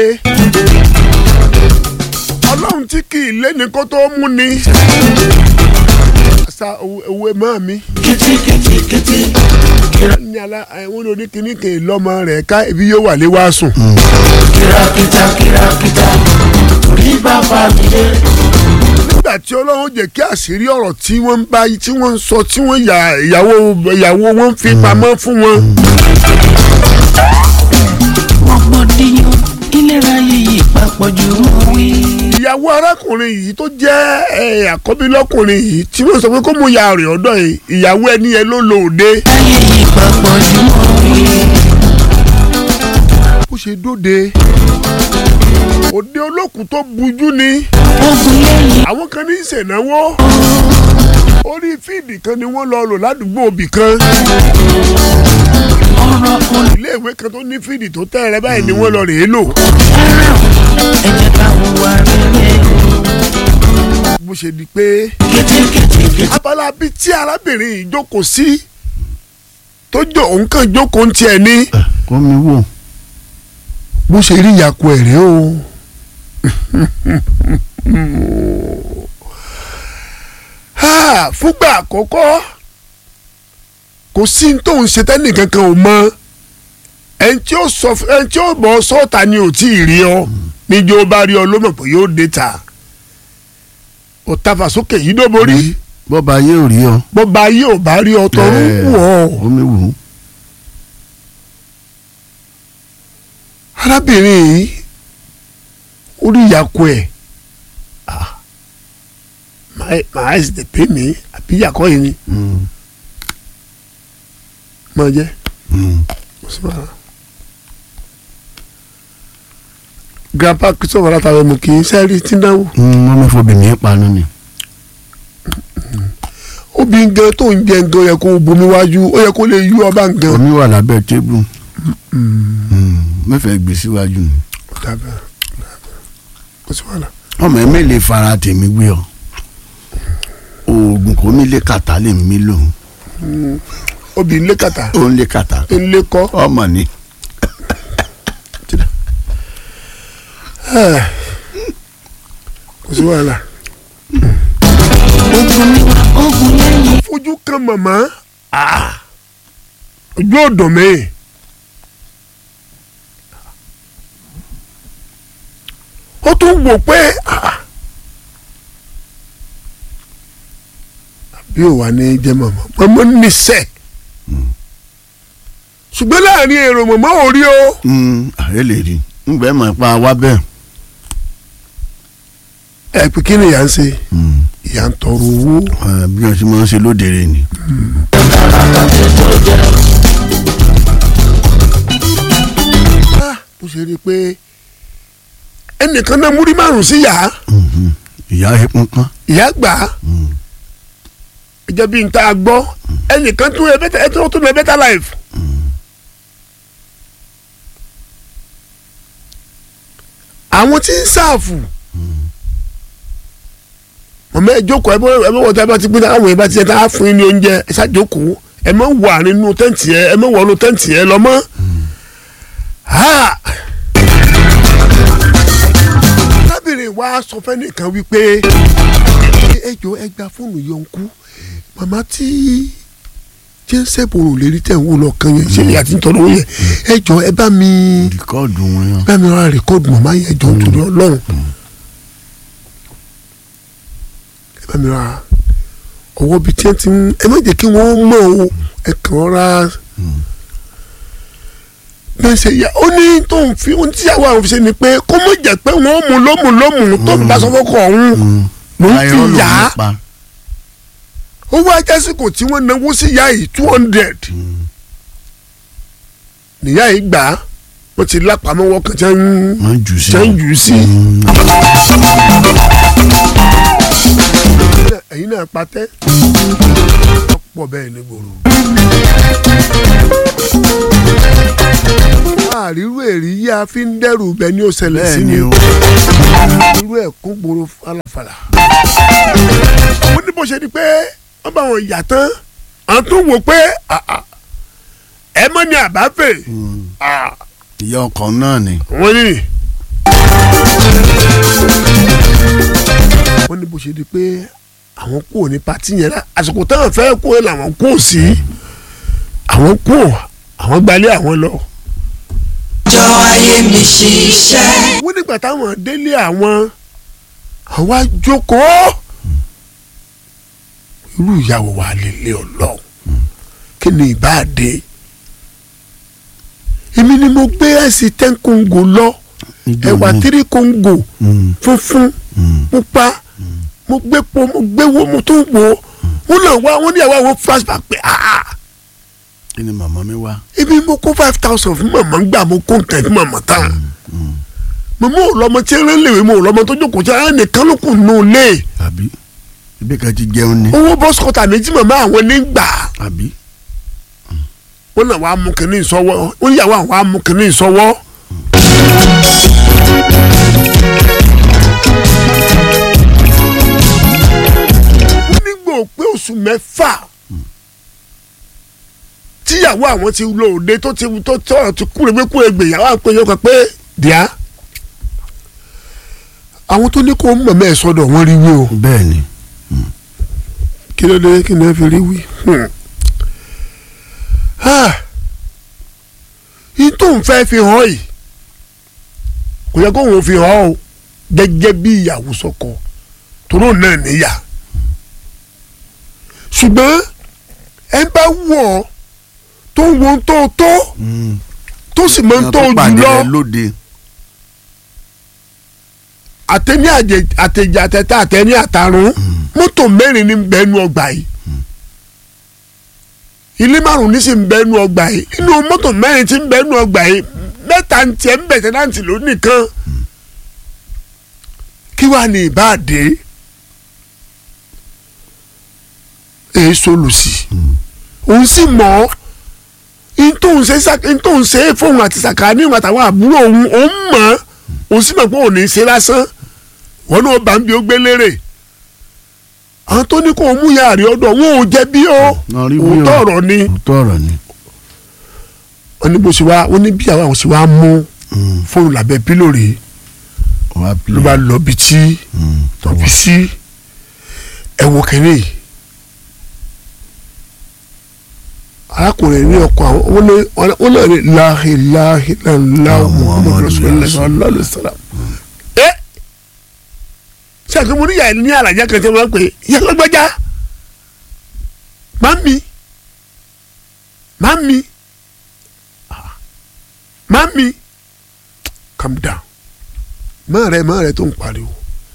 ọlọ́run tí kì í lé ní kó tó mú ni. sa owó máa mi. kìtìkìtìkìtì. ní ala àwọn oníkìní kè lọ́mọ rẹ̀ ká ibi yóò wà lé wá sùn. kìràkìtà kìràkìtà. orí bàbá mi lé. nígbà tí ọlọ́run jẹ́ kí àṣírí ọ̀rọ̀ tí wọ́n ń bá tí wọ́n ń sọ tí wọ́n yà ìyàwó ìyàwó wọn fi pamọ́ fún wọn. rògbòdìyàn ìlera yìí papọ̀ jù mọ́ wí. ìyàwó arákùnrin yìí tó jẹ́ ẹ̀, àkọ́bí lọ́kùnrin yìí tí wọ́n sọ pé kó mú ya rẹ̀ ọ̀dọ̀ yìí ìyàwó ẹni yẹn ló lò òde. ayé yìí papọ̀ jù mọ́ wí. bó ṣe dóde òde olókùn tó bujú ni ogun lẹ́yìn àwọn kan ní í ṣènáwó orí fíìdì kan ni wọ́n lọ lò ládùúgbò òbí kan ọ̀rọ̀ olè. iléèwé kan tó ní fíìdì tó tẹ́ rẹ báyìí ni wọ́n lọ rèé lò ẹ jẹ́ ká hùwà rere. bó ṣe di pé kìtìkìtìkìtì. abala bíi tí arábìnrin yìí jókòó sí tó jọ òun kàn jókòó ń tiẹ̀ ní kọ́ mi wò. bó ṣe rí ìyàkó ẹ̀ rèé o. Ha, fúngbà àkọ́kọ́ kò sí ní tóun ṣe tẹ́nì kankan ò mọ ẹni tí ó sọ ẹni tí ó bọ̀ sọ́ọ̀tà ni ò tí ì rí ọ níjó bá rí ọ ló mọ̀ pé yóò dé ta ò tafà sókè yìí ló borí bọ́ba ayé ò rí ọ. bọ́ba ayé ò bá rí ọ tọrún wù ọ́. kọ́ mi wò. arábìnrin yìí orí ìyàkó ẹ̀ my eyes dey pain me àbí ìyàkọ́ yìí ni Mm, máa jẹ́ mm. kò sí wàhálà. grandpa christopher látàwọn ọmọ kì í sẹ́rí tí náwó Mm, wọ́n mi fọbi mi panu ni. obìnrin gan tó ń jẹ gan yẹ kó bomi wájú ó yẹ kó lè yú ọba gan. omi wà lábẹ́ tébù. mẹ́fẹ̀ẹ́ gbé síwájú ni. Dábàá, kò sí wàhálà. ọmọ ẹ mélòó fara tèmi gbé ọ. oògùn kò mí lé kàtá lè mí lò. obìnrin lé kàtà ó ń lé kàtá. ń lé kọ́. ọmọ ni. kò sí wàhálà. ogun níwá ogun lẹ́yìn. fojú kan màmá ah, ojú ọ̀dọ̀ mi. ó tún wò pé ah, bí ò wá ní jẹ́ màmá màmá níṣẹ́ ṣùgbọ́n láàrin èrò màmá ò rí o. ààrẹ lè rí ngbẹ́ mọ̀ pa wá bẹ́ẹ̀. ẹ pé kí ni ìyá ń ṣe Mm. ìyá ń tọrọ owó. Ah, bí wọ́n ṣe máa ń ṣe lódere ni. Ah, bó ṣe rí i pé ẹnìkan náà múrí márùn sí ìyá Mhm. ìyá ẹkún kan. ìyá gbà á ẹjẹ bíi nta gbọ́ ẹnìkan tún ẹ bẹ́tà ẹ tún tún ẹ bẹ́tà life. àwọn tí ń sáàfù mọ̀mọ́ ẹ jókòó ẹ bọ́ ẹ bọ́ wọ́n tí a bá ti gbé àwọn ẹ bá ti yẹ tá a fún yín ní oúnjẹ ẹ ṣàjókòó ẹ má wà nínú tẹ́ǹtì ẹ ẹ má wọ nínú tẹ́ǹtì ẹ lọ mọ́. Ah! arábìnrin wa sọ fẹ́nìkan wípé ẹ jọ ẹ gba fóònù yọǹkú màmá tí jẹ́nsẹ̀ bòrò lérí tẹ̀ ń wò lọ́kàn yẹn ṣe àti nítorí yẹn ẹ jọ ẹ bá mi rìkọ́ọ̀dù wọn yàn. bá mi ra rìkọ́ọ̀dù màmá yẹn jọ nítorí ọlọ́run ẹ bá mi ra ọwọ́ bíi tí ẹ ti ń ẹ má jẹ́ kí wọ́n mọ̀ o ẹ kàn ra bẹ́ẹ̀ ṣe yá ó ní tó ń fi ohun tíyàwó àwọn fi ṣe ni pé kó mọ̀ jẹ́ pé wọ́n mú lómù lómù tó ń bá sọ́kọ̀ ọ̀hún ló ń fi Irọ́ ló yá ń pa. owó ajásìkò tí wọ́n náwó sí ìyá yìí two hundred níyà yìí gbà á wọ́n ti lápamọ́wọ́ kan tí wọ́n ń wọ́n jù sí. tí wọ́n ń jù ú sí. Mm. ẹ̀yin náà patẹ́ ọ̀pọ̀ bẹ́ẹ̀ ní gbòòrò. àrírú èrí yí a fi ń dẹ́rù bẹ́ẹ̀ ni ó ṣẹlẹ̀ sí bẹ́ẹ̀ ni ni o o. irú ẹ̀ kún gbòòrò falafala. mo ní bó ṣe di pé wọ́n bá wọn yà tán à ń tún wò pé ah, ah, ẹ mọ́ ni àbáfẹ́ Mm. ah, ìyá ọkọ náà ni. wọ́n ní bó ṣe di pé àwọn kúrò ní pati yẹn lá- àsìkò táwọn fẹ́ kúrò làwọn kúrò sí àwọn kúrò àwọn gbalẹ̀ àwọn lọ. jọ ayé mi ṣiṣẹ́. wọ́n nígbà táwọn délé àwọn àwọn àjókòó irú ìyàwó wa lélẹ̀ ọlọ́run kí ni ìbáàdé èmi ni mo gbé ẹ̀sìn ten kóńgò lọ Níjọ́ ẹ̀wà ní. tírí kóńgò Mm, funfun mm. pupa mo gbé po mo gbé wo mo tún wò wọn náà wá wọn níyàwó àwọn flashback pé ah kí ni màmá mi wá. ibi mo kó five thousand fún màmá ń gbà mo kó nǹkan fún màmá tán màmá ò lọmọ tí ń rán lèwe mo ò lọmọ tó jókòó tí ara nìkan ló kù nù lé àbí ibi kan ti jẹun ni. owó bọ́sùkọ̀tà méjì màmá àwọn ní gbà àbí wọn náà wàá mú kínní ìsọwọ́ wọn níyàwó àwọn wàá mú kínní ìsọwọ́. nígbò pé oṣù mẹ́fà tíyàwó àwọn ti lọ òde tó ti tó tọrọ ti kúrè pé kúrè gbèyàwó àpéjọ kan pé díà àwọn tó ní kó mọ̀mọ́ ẹ̀ sọ́dọ̀ wọ́n rí wí o bẹ́ẹ̀ ni. kí ló dé kí ni ẹ fi rí wí. yìí tó ń fẹ́ fi hàn yìí kò yẹ kó òun fi hàn o gẹ́gẹ́ bí ìyàwó sọkọ tóró náà níyà ṣùgbọ́n ẹ bá wù ọ́ tó ń wo ohun tó tó Mm. tó sì mọ ohun tó Ìyá pàdé jù lọ rẹ lóde. àtẹni àjẹ- àtẹjẹ àtẹtẹ àtẹni àtàrún mọ́tò mẹ́rin ní bẹ́ẹ̀nu ọgbà yìí ilé márùn ní sì ń bẹ́ẹ̀nu ọgbà yìí inú mọ́tò mẹ́rin tí ń bẹ́ẹ̀nu ọgbà yìí mẹ́ta ń tiẹ̀ ń bẹ̀tẹ̀ náà ti lò nìkan kí wàá ní ìbáàdé èyí sólùsì òun sì mọ̀ ọ́ ntòun ṣe sá- ntòun ṣe fóun àti sàkáání àtàwọn àbúrò òun òun mọ̀ ọ́ òun sì mọ̀ pé òun ní í ṣe lásán wọn náà bá ń bí ó gbé lérè àwọn tó ní kó o mú yàrá rí ọ̀dọ̀ wọn ò jẹ̀bi o Wọ́n rí wí o. òótọ́ ọ̀rọ̀ ni òótọ́ ọ̀rọ̀ ni. wọn ní bó ṣe wá wọn ní bí àwọn àwọn ṣe wá mú Mm. fóònù lábẹ́ pílò rèé wàá ló bá lọ bí tí Mm. tọ̀bí sí ẹ̀wọ̀n kẹ́lẹ́ yìí arákùnrin ní ọkọ àwọn wọn ní wọn náà ní láhì láhì láhì muhammadu rasulillah sallallahu alaihi wasallam. ẹ ṣe àgbẹ̀mọ níyà ní àlàjá kan tí wọ́n pè é ìyá lọ́gbẹ́já mami mami ah, mami calm down máa rẹ máa rẹ tó ń pariwo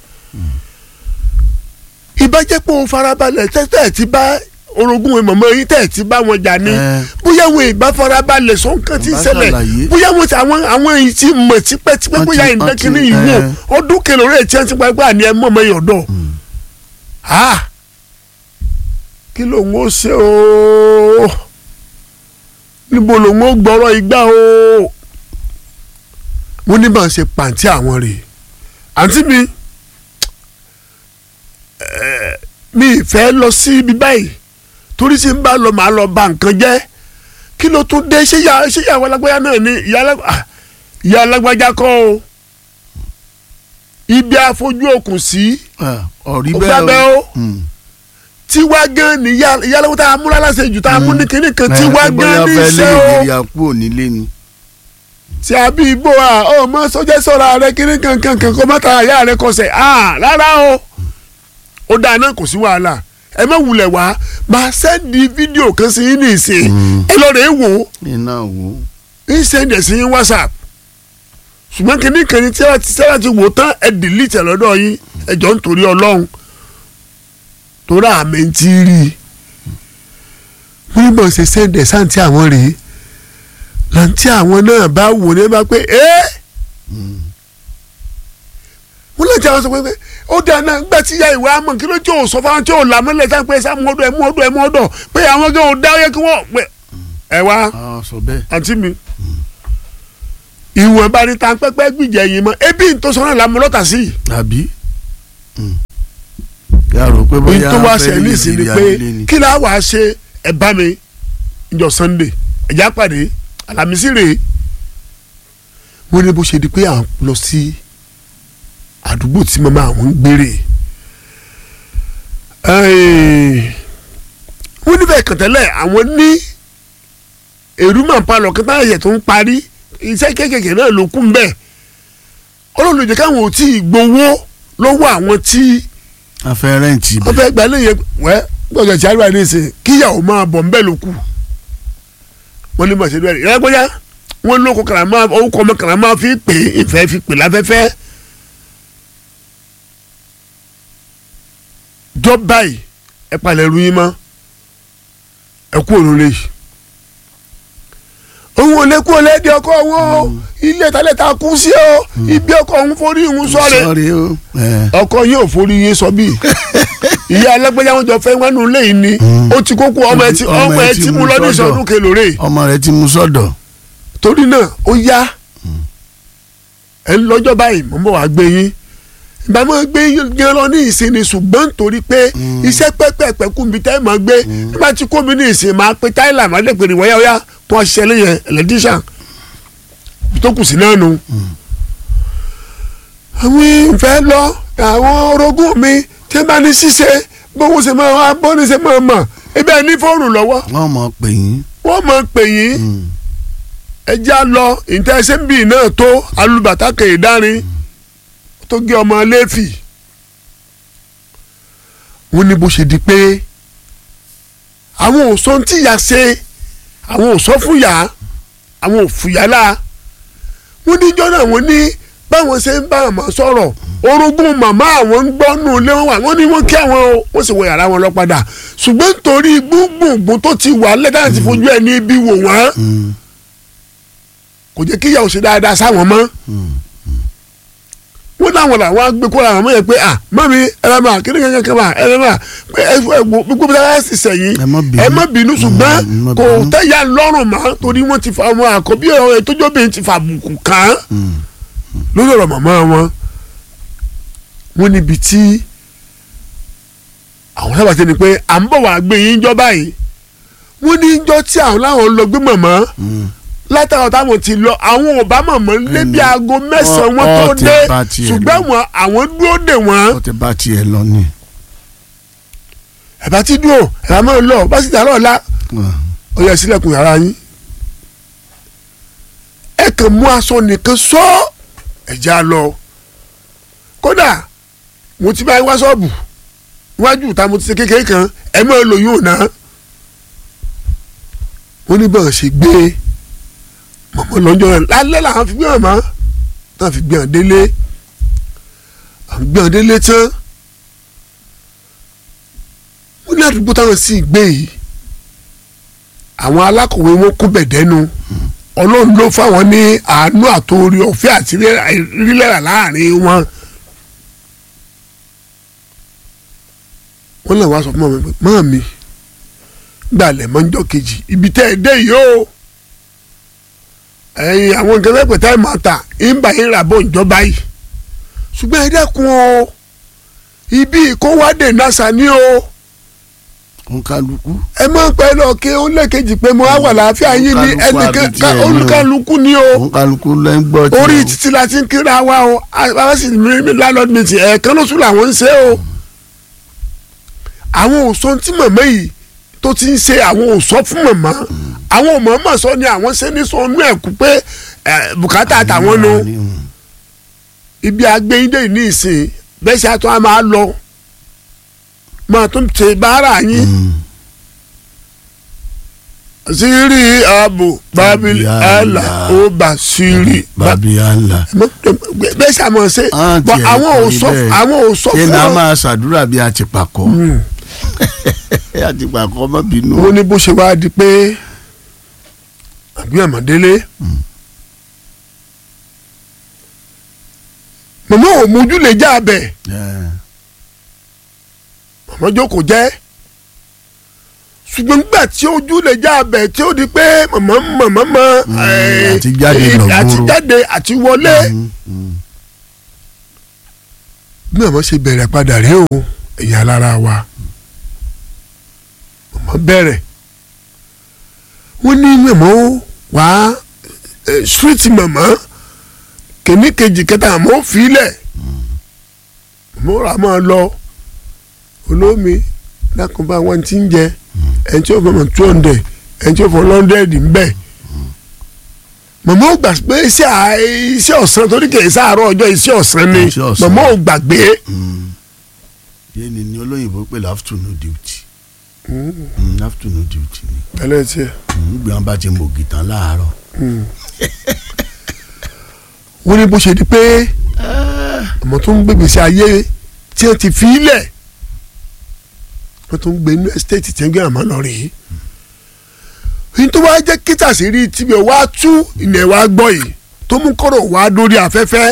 ìbájẹ́ pé o farabalẹ̀ tẹ́tẹ́ ti bá orogún ẹ̀ mọ̀mọ́ yín tẹ́ ti bá wọn jà ní Ẹ. bóyá wọn ìbá farabalẹ̀ sọ nǹkan tí ń Bá ṣẹlẹ̀ ṣàlàyé. bóyá wọn ti àwọn àwọn èyí ti mọ̀ tipẹ́tipẹ́ Wọ́n bóyá ti- ìdákínní wọ́n ti- yìí wò ẹ. ọdún kẹlẹ́ orí ẹ̀ tí wọ́n ti pa ẹgbẹ́ àní ẹ̀ mọ̀mọ́ yìí ọ̀dọ́ ah kí lòun ó ṣe ooo níbo lòun ó gbọ́rọ̀ igbá ooo wọ́n ní bá ń ṣe pàǹtí àwọn rèé àǹtí mi ẹ, mi ì fẹ́ lọ sí ibi báyìí torí tí n bá lọ màá lọ bà nǹkan jẹ́ kí ló tún dé ṣé ìyá ṣé ìyàwó alágbájá náà ni ìyá alágbá- ah, ìyá alágbájá kọ́ o ibi àfojú okùn sí Ah, ọ̀rí Ó bẹ́ẹ̀ gbábẹ́ o. Mm. tiwa gan ni ìyá ìyá alágbájá tá a múra láṣẹ jù tá a mú ní kinní kan tiwa Ẹ, bóyá gan ní fẹ́ iṣẹ́ lé o ìrírí àpò onílé ni. tí a bí igbó a ọmọ sọjẹ sọra rẹ kinní kankan kan kó má ta àyà rẹ kọsẹ̀ ah rárá o ó dáa náà kò sí wàhálà ẹ má wulẹ̀ wá máa sẹ́ndì fídíò kan sí yín ní ìsìn ẹ lọ rẹ̀ wò ó iná wo. ń sẹ́ndì ẹ̀ sí yín whatsapp ṣùgbọ́n kinní kan ní tí a ti sẹ́ra ti wò tán ẹ delete ẹ̀ lọ́dọ̀ yín ẹ jọ ń torí ọlọ́run torí àmì ń ti rí i wọ́n ní bọ̀ ṣe sẹ́ndì ẹ̀ sáǹtì àwọn rèé làǹtí àwọn náà bá wò ní ẹ bá pé ẹ́ wọ́n lè jẹ́ àwọn sọ pé ó dáa náà gbà tí ya ìwé amọ̀ kí ló tí ò sọ fáwọn tí ò là mọ́lẹ̀ tá pé sá mú ọdọ̀ ẹ̀ mú ọdọ̀ ẹ̀ mú ọdọ̀ pé àwọn gẹ́ ò dá ó yẹ kí wọ́n pẹ́ ẹ wá a sọ bẹ́ẹ̀. àǹtí mi ìwọ̀n bá ní ta pẹ́pẹ́ gbìjẹ́ yìí mọ́ ebi tó sọ náà làmú lọ́tà sí i àbí. yà rò pé èyí bóyá tó wá fẹ́ ṣe lé ní ìsinmi ìrírí pé ayé ni. kí láà wá ṣe ẹ bá mi ìjọ Sunday ẹ̀já pàdé Àlàmísì rèé wọ́n ní bó ṣe di pé à ń lọ sí àdúgbò tí màmá àwọn ń gbére Ẹ́ẹ̀, wọ́n níbẹ̀ kàntẹ́lẹ̀ àwọn ní èrúmọ̀ palọ̀ kí táyà yẹ̀ tó ń parí iṣẹ́ kéékèèké náà ló kún bẹ́ẹ̀ ọlọ́run ló jẹ́ káwọn ò tí ì gbowó lọ́wọ́ àwọn tí afẹ́ rẹ́ǹtì wọ́n bẹ̀ fẹ́ gba lẹ́yìn wẹ́ gbọ́dọ̀ tí àríwá ní ìsìn kíyàwó máa bọ̀ ń bẹ́ẹ̀ ló kù wọ́n ní bọ̀ ṣe bẹ́ẹ̀ ìrẹ́gbẹ́yà wọ́n lóko kàràmá orúkọ ọmọ kàràmá fi pè é ìfẹ́ fi pè láfẹ́fẹ́ jọ báyìí ẹ palẹ̀ ẹrú yín mọ́ ẹ kú òun lè yìí òun ò lè kú olè di ọkọ òun o ilé ìtàlẹ̀ ta kú sí o ibi ọkọ òun forí òun sọ̀rọ̀ sọ́ọ̀rì o ẹ̀, ọkọ yóò forí yín sọ bí ìyá alágbèjà wọn jọ fẹ́ wọnú ilé yìí ni ó ti kókó ọmọ ẹ ti ọmọ ẹ ti mú lọ ní ìsọdún kelòrè ọmọ rẹ ti mú sọ́dọ̀ torí náà ó yá ẹ ń lọ́jọ́ báyìí mo ń bọ̀ wá gbé yín ìgbà máa gbé yín gan lọ ní ìsinmi ṣùgbọ́n nítorí pé iṣẹ́ pẹ́pẹ́pẹ́ kú mi tẹ́ ẹ máa gbé nígbà tí kó mi ní ìsìn máa pe táìlà máa dẹ̀ pé ìwọ́yá ọ̀yá kó a ṣiṣẹ́ lẹ́yìn ẹlẹ́díṣàn tó kù sí náà nu. àwọn ìfẹ́ lọ àwọn orogún mi tí wọ́n bá ní ṣíṣe bówó ṣe máa wá bó ní ṣe máa mọ̀ ebi ẹ ní fóònù lọ́wọ́ wọ́n mọ̀ pé yín wọ́n máa pè yín ẹjẹ́ á lọ ìtẹ́sẹ́bì náà tó alùbàtà kèédárin tó gé ọmọ lẹ́fì wọ́n ní bó ṣe di pé àwọn ò sọ tí ìyá ṣe àwọn ò sọ fún ìyá àwọn ò fìyà la wọ́n ní jọ́nà wọ́n ní báwọn ṣe ń bá àmọ́ sọ̀rọ̀ orogún màmá àwọn ń gbọ́ nù lé wọn wà wọ́n ní wọ́n kí àwọn o wọ́n sì wọ yàrá wọn lọ padà ṣùgbọ́n nítorí gbùngbùngbùn tó ti wà lẹ́tà àti fojú ẹ̀ ní ibi wò wọ́n kò jẹ́ kí ìyàwó ṣe dáadáa sáwọn mọ́ wọ́n láwọn làwọn agbé kó làwọn mọ̀ yẹn pé à mọ́mi ẹ̀rọ mà kí ni kankan kan mà ẹ̀rọ mà pé ẹ ẹ wo gbogbo bí wọ́n ti sẹ̀yìn Ẹ má bínú. ẹ má bínú ṣùgbọ́n Mm, má kò bínú. tẹ̀yà lọ́rùn mọ́ torí wọ́n ti fa ọmọ àkọ́bí ọ̀rọ̀ ìtọ́jọ́bìnrin ti fa àbùkù kàn án lórí ọ̀rọ̀ màmá wọn wọ́n níbi tí àwọn sábà ti ní pé à ń bọ̀ wá gbé yín jọ báyìí wọ́n ní jọ tí àwọn láwọn lọ gbé màmá látàwọn táwọn ti lọ àwọn ò bá màmá lé bí aago mẹ́sàn-án wọn ọ tó ti dé bá tiẹ̀ ṣùgbọ́n lọ. wọn àwọn dúró dè wọ́n ó ti bá tiẹ̀ lọ ni. ẹ̀bá ti dúró ẹ̀bá máa lọ bá sì dàrọ̀ ọ̀la ó yẹ sílẹ̀kùn yàrá yín ẹ kàn mú aṣọ nìkan sọ ẹ̀jẹ̀ á lọ kódà mo ti bá yín wá ṣọ́ọ̀bù níwájú ìta mo ti ṣe kékeré kan ẹ máa lò yóò ná wọ́n ní bọ́ọ̀ ṣe gbé mọ̀mọ́ lọ́jọ́ rẹ̀ lálẹ́ làwọn fi gbé màmá náà fi gbé hàn délé àwọn gbé hàn délé tán wọ́n ní àdúgbò táwọn sì gbé yìí àwọn alákọ̀wé wọn kó bẹ̀dẹ́nu ọlọ́run ló fáwọn ní àánú àtòrí ọ̀fẹ́ àti rírẹ́rà láàrin wọn. wọ́n lè wá sọ fún mi pé mọ́ mi gbalẹ̀ mọ́jọ́ kejì ibi tẹ́ ẹ dé yìí o ẹ̀yin àwọn nǹkan lẹ́pẹ̀ tá ẹ máa ta ìgbà yín rà bọ̀ ìjọba yìí ṣùgbọ́n ẹ dẹ́kun o ibi ìkówádé nasa ni o òun kálukú. ẹ máa ń pẹ́ lọ kí ó lẹ́ẹ̀kejì pé mo á wà láàfíà yín ní Olúkálùkù ẹnìkan àbí tiẹ̀ ní o. olúkálukú ni o òun kálukú lẹ́ ń gbọ́ tiẹ̀ orí o. títí la ti ń kíra wa o àwọn sì ní landlord meeting ẹ̀ẹ̀kan lóṣù làwọn ń ṣe o àwọn òṣò tí màmá yìí tó ti ń ṣe àwọn òṣò fún màmá àwọn òmọ̀ọ́mọ̀ sọ ni àwọn ṣe ní sọ inú ẹ̀kú pé ẹ̀, bùkátà àtàwọn nu ibi agbẹ́yìndé yìí ní ìsìn bẹ́ẹ̀ ṣe àtún á máa lọ máa tún ṣe báárà yín siri abu babil ala ó bá siri bàbí àlà. bẹ́ẹ̀ ṣe àmọ̀ ṣe Ah, bọ́ tiẹ̀ àwọn ò kọ́ sọ ibẹ̀. àwọn ò sọ ṣé fún náà ọ. máa ṣàdúrà bí àtìpàkọ́ àtìpàkọ́ má bínú. wọ́n ní bó ṣe wá di pé àbí àmọ̀délé màmá ò mójú lè já abẹ Ẹ̀, màmá jókòó jẹ́ ṣùgbọ́n nígbà tí ojú lè já abẹ tí ó di pé màmá màmá mọ ẹ̀, àti jáde ẹ̀, lọ àti gbòòrò. jáde àti wọlé mm, mm. bí màmá ṣe bẹ̀rẹ̀ padà rèé o ẹ̀yà lára wa màmá bẹ̀rẹ̀ wọ́n ní màmá ó wá street màmá kìíní kejì kẹta àmọ́ ó filẹ̀ màmá ó rà máa lọ olómi dákun bá wọn ti ń jẹ ẹni tí ó fọmọ two hundred ẹni tí ó fọ hundred ń bẹ màmá ò gbà pé iṣẹ́ à- iṣẹ́ ọ̀sán torí kì í sáàárọ̀ ọjọ́ iṣẹ́ ọ̀sán ni Iṣẹ́ ọ̀sán. màmá ò gbàgbé yé ni ni olóyìnbó pè ní afternoon duty Mm, afternoon duty ni tẹ́lẹ̀ tiẹ̀ nígbà wọn bá ti mọ ògìtàn láàárọ̀ wọ́n ní bó ṣe di pé ọmọ tó ń gbé gbèsè ayé tí wọ́n ti fi í lẹ̀ wọ́n tó ń gbé inú ẹ́sítéètì tí wọ́n gbé àmọ́ lọ rèé yìí tó wá jẹ́ kíta sí rí tibí ẹ̀ wá tú ilẹ̀ wá gbọ́ yìí tó mú kọ́rọ̀ wá lórí afẹ́fẹ́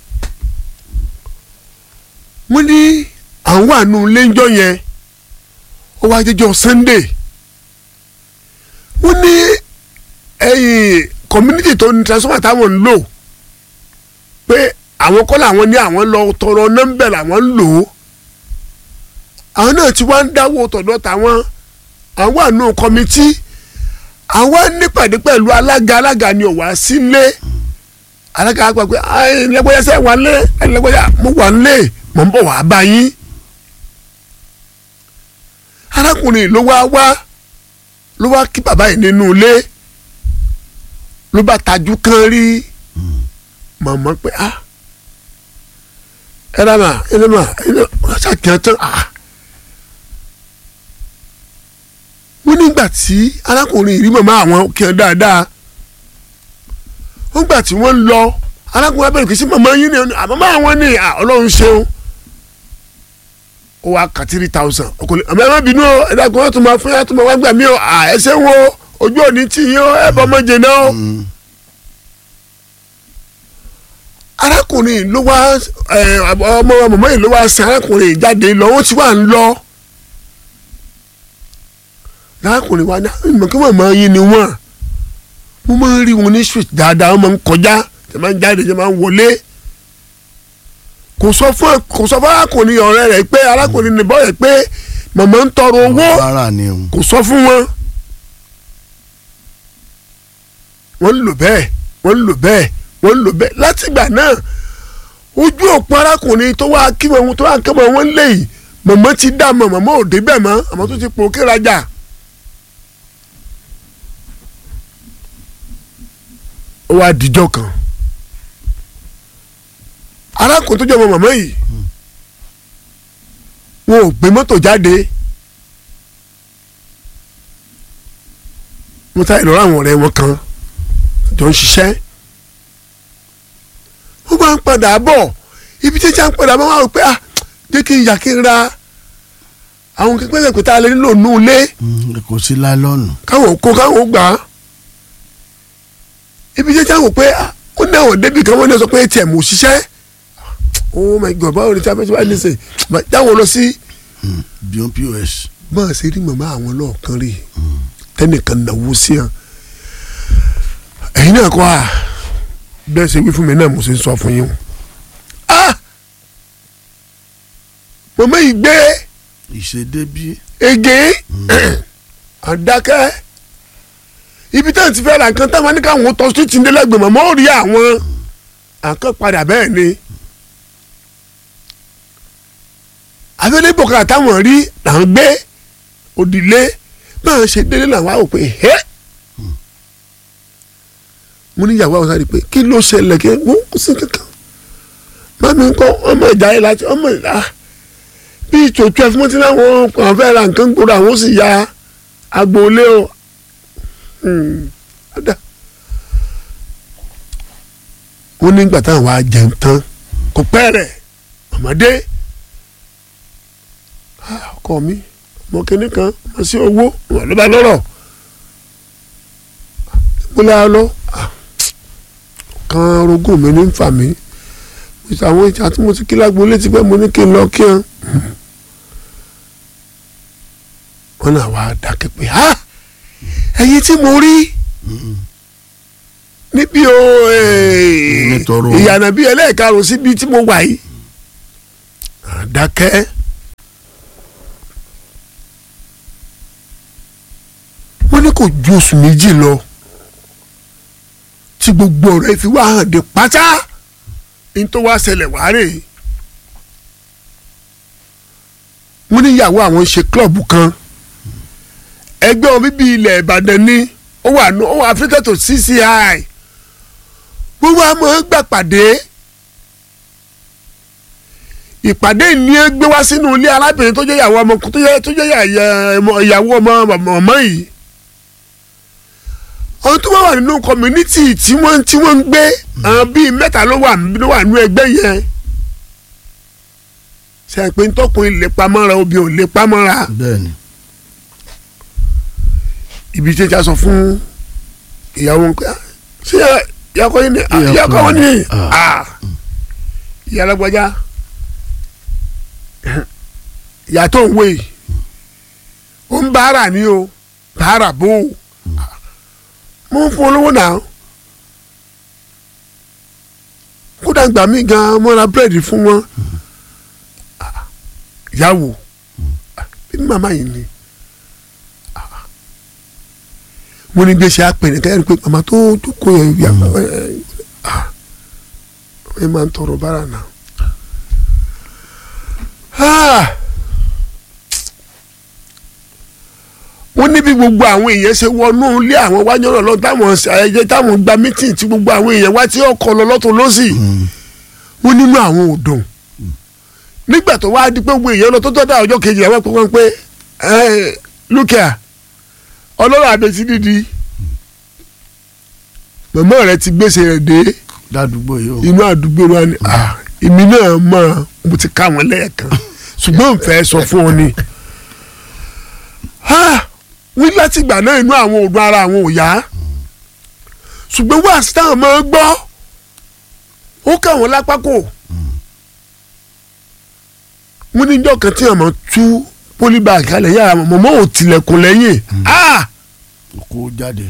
wọ́n ní àwọn àánú léńjọ́ yẹn ó wá jẹ́jọ́ Sunday wọ́n ní ẹ̀yìn community tó ní transformer táwọn ń lò pé àwọn kọ́ làwọn ní àwọn lọ tọrọ nọ́mbẹ̀ làwọn ń lò ó àwọn náà ti wá ń dáwọ́ tọ̀dọ̀ tàwọn àwọn àánú kọ́mítì àwọn nípàdé pẹ̀lú alága alága ni ò wá sílé alága àgbà pé ẹlẹgbẹ́yà sẹ́ wà lé ẹlẹgbẹ́yà mo wà lé mo ń bọ̀ wá bá yín arákùnrin ló wá wá ló wá kí bàbá yìí nínú ilé ló bá tajú kan rí màmá pé ah ẹ rà mà ẹ lè mà ẹ lè ṣàkíyàn tán ah wọ́n nígbà tí arákùnrin rí màmá àwọn kí wọn dáadáa wọ́n gbà tí wọ́n lọ arákùnrin abẹ́rẹ́ kìí sí màmá yín ni àmọ́ àwọn ní à ọlọ́run ṣeun ó wá kà three thousand ọkùnrin àmọ́ ẹ má bínú o ẹ dàgbọ́n tó máa fún yàrá tó máa wá gbà mí o à ẹ ṣe wo ojú òní tì yín o ẹ bọ́ ọmọ jẹ náà o. arákùnrin ló wá ẹ ọmọ màmá yìí ló wá sin arákùnrin jáde lọ ó ti wà ń lọ arákùnrin wa ní ìmọ̀ kí màmá yín ni wọ́n mo máa ń rí wọn ní street dáadáa wọ́n máa ń kọjá tẹ̀ máa ń jáde tẹ̀ máa ń wọlé kò sọ fún kò sọ fún arákùnrin ọ̀rẹ́ rẹ̀ pé arákùnrin nìbọn rẹ̀ pé màmá ń tọrọ owó rárá ni o kò sọ fún wọn wọ́n ń lò bẹ́ẹ̀ wọ́n ń lò bẹ́ẹ̀ wọ́n ń lò bẹ́ẹ̀ látìgbà náà ojú òpó arákùnrin tó wá kí wọn tó wá kí wọn wọn lè yìí màmá ti dá mọ màmá ò débẹ̀ mọ́ àmọ́ tó ti pò kérajà. ó wá dijọ́ kan arákùnrin tó jẹ́ ọmọ màmá yìí wọn ò gbé mọ́tò jáde mo ta ìlọrọ àwọn ọ̀rẹ́ wọn kan jọ ń ṣiṣẹ́ wọ́n máa ń padà bọ̀ ibi tí ìjà ń padà bọ̀ wọ́n á rò pé ah jẹ́ kí n yà kí n ra àwọn kẹ́kẹ́ pé tá a lè nílò nù ilé Mm, kò sí láìlọ́nù káwọn kó káwọn gbà á ibi tí ìjà ń wò pé ah ó ní àwọn débì kan wọ́n ní sọ pé atm ò ṣiṣẹ́ oh my god báwo ni tí a fẹ́ ṣe wá ní sè jáwọ́ lọ sí beyond pos bọ́n ṣe rí màmá àwọn lọ́ọ̀kan rí tẹnìkan náwó sí hàn ẹ̀yin náà kọ́ à bẹ́ẹ̀ ṣe wí fún mi náà mo ṣe ń sọ fún yín o ah màmá yìí gbé ìṣedébí ege àdákẹ́ ibi táwọn ti fẹ́ ra nǹkan táwọn ní káwọn tọ́ sí tìǹdẹ́lẹ́gbẹ̀ẹ́ màmá ò rí àwọn àkàn padà bẹ́ẹ̀ ni abẹ́lẹ́ bọ̀kà táwọn rí là ń gbé òdìlé báwọn ṣe délé làwọn á wò pé ẹ́ mo ní ìyàwó àwọn sáré pé kí ló ṣẹlẹ̀ kí wọ́n kó sí kankan mami kọ́ ọmọ ìjà yìí láti ọmọ ìlà bí ìtò twelve mo ti láwọn kàn fẹ́ ra nǹkan gbòòrò àwọn sì ya agboolé o Hmm, ọ̀dà. wọ́n nígbà táwọn wá jẹun tán kò pẹ́ rẹ̀ ọmọdé Ah, ọkọ mi ọmọ kìnínní kan ọmọ sí owó wọn ló bá lọ́rọ̀ múlẹ̀ lọ Ah, kan rogún mi ní ń fà mí mo ti àwọn ìjà tí mo ti kí lágbo létí pé mo ní kí n lọ kí hàn wọn náà wá dákẹ́ pé ha ẹyin tí mo rí níbi o Nítorò. ìyànà bíi ẹlẹ́ẹ̀karùn síbi tí mo wà yìí dákẹ́. wọ́n ní kò ju oṣù méjì lọ tí gbogbo ọ̀rọ̀ ẹ fi wá hàn dé pátá ní tó wá ṣẹlẹ̀ wá rè wọ́n ní ìyàwó àwọn ń ṣe klọ́ọ̀bù kan ẹgbẹ́ wọn bíbí ilẹ̀ ìbàdàn ní ó wà ní ó wà affiliated to CCI gbogbo àmọ́ gbà pàdé ìpàdé ní ẹ gbé wá sínú ilé arábìnrin tó jẹ́ ìyàwó ọmọ tó jẹ́ tó jẹ́ ìyà- ìyà- ìyàwó ọmọ ọmọ yìí àwọn tó bá wà nínú community tí wọ́n tí wọ́n ń gbé àwọn bíi mẹ́ta ló wà ló wà nínú ẹgbẹ́ yẹn ṣe é pé ntọ́kùnrin lè pamọ́ra obìnrin ò lè pamọ́ra bẹ́ẹ̀ni ibi tí a sọ fún ìyàwó nǹkan ṣé ìyàkọ́ yín ni Ah, Ìyàkọ́ ìyàkọ́ wọn ni ni. Ah. Ah. ìyá alágbájá ìyá tó ń wé yìí ó ń báárà ní o báárà bó o mo ń fún olówó náà kódà gbà mí gan mo ra búrẹ́dì fún wọn Ah, ìyàwó Ah, bí màmá yìí ni wọ́n ní gbèsè àpẹẹrẹ kẹ́hìn pé màmá tó tó kó yẹn yà ẹ ẹ ẹ máa ń tọrọ bára náà. Ah! wọ́n ní bí gbogbo àwọn èèyàn ṣe wọnú ilé àwọn wájú ọ̀rọ̀ lọ táwọn ayẹyẹ táwọn gba mítìn tí gbogbo àwọn èèyàn wá tí ọkọ̀ lọ lọ́tún lọ́sì wọ́n nínú àwọn ò dùn nígbà tó wáá di pé gbogbo èèyàn lọ tó tọ́ da ọjọ́ kejì àwọn pé wọ́n pé ẹ lúkìá ọlọ́run àbẹ̀tí dídí màmá rẹ ti gbèsè rẹ dé ládùúgbò yìí o inú àdúgbò wa ni ah, èmi náà mọ̀ mo ti ká wọn lẹ́ẹ̀kan ṣùgbọ́n n fẹ́ sọ fún ọ ni Ah, wí látìgbà náà inú àwọn òògùn ara àwọn ò yá ṣùgbọ́n wá sí táwọn máa gbọ́ ó kà wọ́n lápá kò wọ́n ní ìjọ kan tí àwọn tú pólíbàgì kalẹ̀ yára mọ̀mọ́ ò tilẹ̀kùn lẹ́yìn ah kó jáde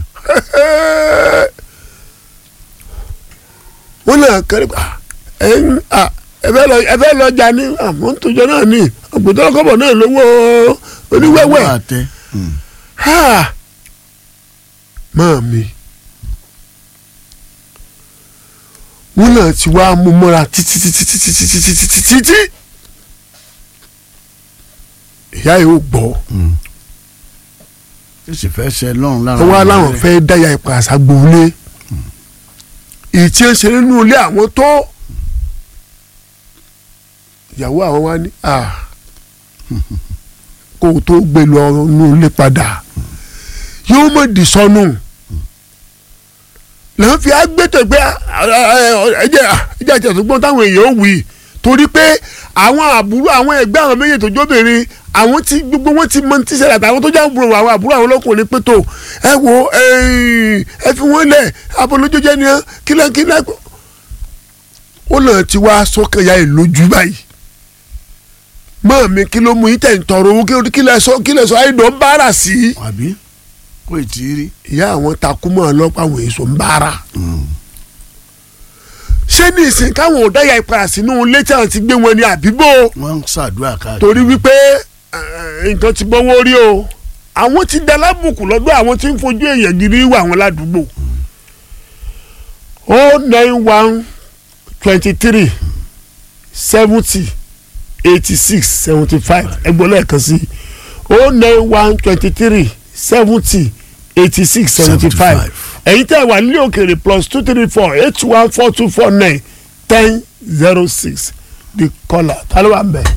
wọ́n náà kẹ́rẹ́ pa ẹ ń à ẹ fẹ́ lọ ẹ fẹ́ lọ jà ní àmọ́ ń tòjọ́ náà ní àgbẹ̀tọ́ kọ́bọ̀ náà lówó oníwẹ́wẹ́ Owó àtẹ Mm. ha máa mi wọ́n náà ti wá mú mọ́ra títí títí títí títí títí títí títí ìyá yìí ó gbọ́ ó sì fẹ́ ṣe lọ́run lára wọ́n wá ọmọ láwọn rẹ̀. fẹ́ dáyà ipa àṣàgbòlé èyí tí ń ṣe nínú ilé àwọn tó ìyàwó àwọn wá ní à kó o tó gbé lọ inú ilé padà yóò mọ̀ dì sọnù lẹ́yìn fi agbẹ́tọ̀ pé ẹ̀jẹ̀ ẹ̀jẹ̀ àti ẹ̀sùn gbọ́n táwọn èèyàn ò wí torí pé àwọn àbúrò àwọn ẹgbẹ́ àwọn méjì tó jóbìnrin àwọn tí gbogbo wọn ti mọ ti ṣẹlẹ̀ àtàwọn tó jẹ́ àbúrò àwọn àbúrò àwọn ọlọ́kùnrin pé tó ẹ wo ẹ fi wọ́n lẹ̀ abolójójẹ́ ni ẹ kílẹ̀ kílẹ̀ ó lọ́n ti wá sọ́kàn ya ẹ̀ lójú báyìí mọ́ mi kí ló mú yín tẹ̀ ń tọrọ owó kí- kí lẹ sọ kí lẹ sọ àìdọ̀ ń bára sí i àbí kò tí ì rí ìyá àwọn takú mọ́ ọlọ́pàá àwọn èso ń bára ṣé ní ìsìn káwọn ò dáyà ìpadà sínú ilé tí àwọn ti gbé wọn ní àbíbò wọ́n ń ṣàdúrà káàkiri torí wípé eh, nǹkan ti bọ́wọ́ rí o àwọn ti da lábùkù lọ́dọ̀ àwọn tí ń fojú èèyàn gidi wà wọn ládùúgbò o nine one twenty three seventy eighty six seventy five ẹgbọ́n lẹ́ẹ̀kan sí o nine one twenty three seventy eighty six seventy five 75. ẹ̀yin tẹ́ wà nílé òkèèrè plus two three four eight one four two four nine ten zero six the caller ta ló wà ń bẹ̀.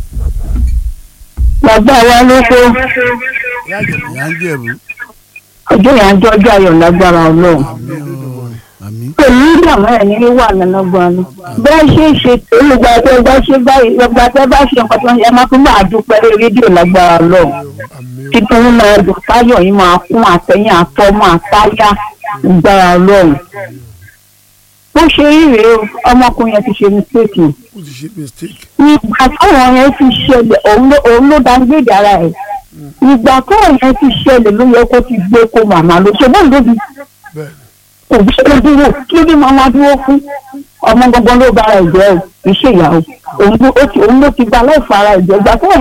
bàbá wa ló kó ìyá ń jẹ̀bú ọjọ́ yẹn ajọ́ ọjọ́ ayọ̀ lágbára ọlọ́run àmì o àmì pẹ̀lú ìdààmú ẹ̀ ní wà lọ́gbọ́n ni bẹ́ẹ̀ ṣe é ṣe olùgbà tẹ́ bá ṣe báyìí ọgbà tẹ́ bá ṣe nǹkan tó ń ẹ máa tún máa dúpẹ́ lórí rédíò lágbára ọlọ́run títún ń máa dùn táyọ̀ yín máa kún àtẹ̀yìn àtọ́mọ́ àtáyà lágbára ọlọ́run bó ṣe rí rèé o ọmọkùnrin yẹn ti ṣe mistake ó ti ṣe mistake. ìgbà táwọn yẹn ti ṣẹlẹ̀ òun ló òun ló dáńgbèdè ara ẹ̀ ìgbà táwọn yẹn ti ṣẹlẹ̀ ló yẹ kó ti gbé kó màmá ló ṣe bọ́ọ̀lù lóbi bẹ́ẹ̀ kò bí ṣe dúró kí ló dé máa máa dúró fún ọmọ gbọ́ngàn ló bára ẹ̀jẹ̀ o kì í ṣèyàwó òun ló ti òun ló ti gba láìfọ ara ẹ̀jẹ̀ ìgbà táwọn